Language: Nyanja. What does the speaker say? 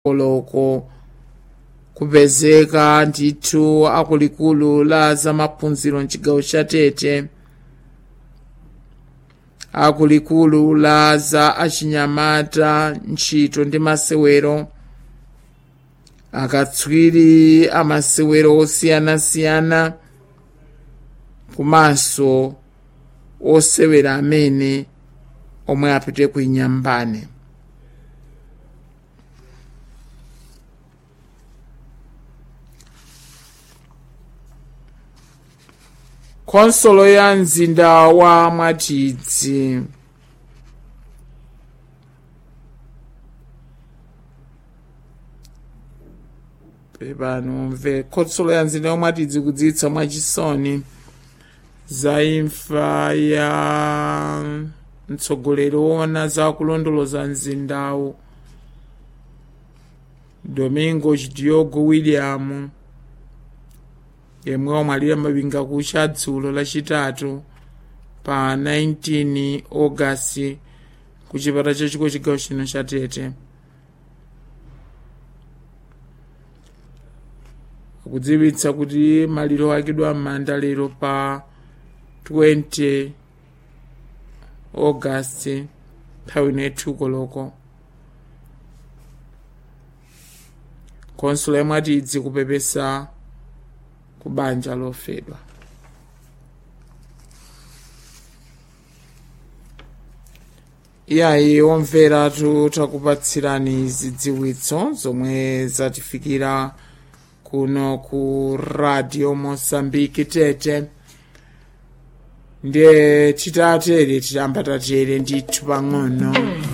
koloko kupezeka ndithu akuluakulu la zamaphunziro mchigawo cha tete akuluakulu la za achinyamata ntchito ndi masewero akatswiri amasewero osiyanasiyana komanso osewera amene omwe apite ku inyambane khonsolo ya mzinda wa mwatidzi pepano mve khonsolo ya mzinda wa mwatidzi kudziwitsa mwachisoni za imfa ya mtsogoleri woona za kulondoloza mzindawu domingo diogo william yemwe wamwalira mapinga kucha dzulo lachitatu pa 19 ogasiti ku chipata chachikulu chigawo chino cha tete akudziwitsa kuti maliro ayikidwa m'manda lero pa 20 ogasiti nthawi ine koloko khonsolo ya mwatidzi kupepesa ku banja lofedwa iyayi omveratu takupatsirani zidziwitso zomwe zatifikira kuno ku radio mosambiki tete ndiye titatere titamba tatere ndithu pang'ono